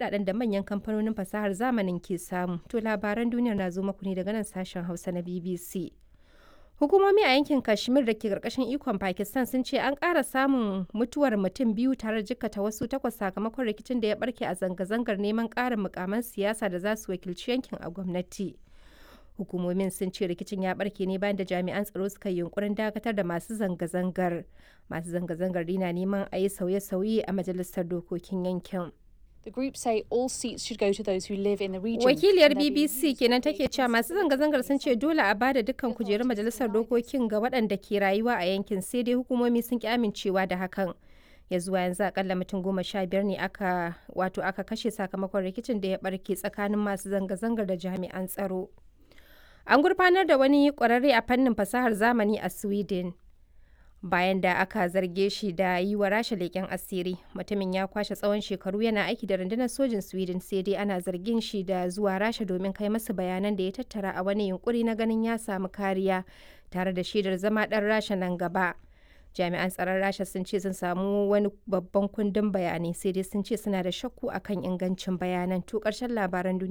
kudaden da manyan kamfanonin fasahar zamanin ke samu. To labaran duniyar na zo muku ne daga nan sashen Hausa na BBC. Hukumomi a yankin Kashmir da ke karkashin ikon Pakistan sun ce an ƙara samun mutuwar mutum biyu tare da jikkata wasu takwas sakamakon rikicin da ya barke a zanga-zangar neman ƙarin mukaman siyasa da za su wakilci yankin a gwamnati. Hukumomin sun ce rikicin ya barke ne bayan da jami'an tsaro suka yi yunkurin dakatar da masu zanga-zangar. Masu zanga-zangar na neman a yi sauye-sauye a majalisar dokokin yankin. The group say all seats should go to those who live in the region. Wakiliyar BBC kenan take cewa masu zanga-zangar sun ce dole a bada dukkan kujerun majalisar dokokin ga waɗanda ke rayuwa a yankin sai dai hukumomi sun ki amincewa da hakan. Ya zuwa yanzu akalla mutum goma sha biyar ne aka wato aka kashe sakamakon rikicin da ya barke tsakanin masu zanga-zangar da jami'an tsaro. An gurfanar da wani ƙwararre a fannin fasahar zamani a Sweden. bayan da aka zarge shi da yi wa rasha leƙen asiri mutumin ya kwashe tsawon shekaru yana aiki da rundunar sojin sweden sai dai ana zargin shi da zuwa rasha domin kai masa bayanan da ya tattara a wani yunkuri na ganin ya samu kariya tare da shaidar zama ɗan rasha nan gaba jami'an tsaron rasha sun ce sun samu wani babban kundin bayanai sai dai sun ce suna da shakku akan ingancin bayanan to ƙarshen labaran duniya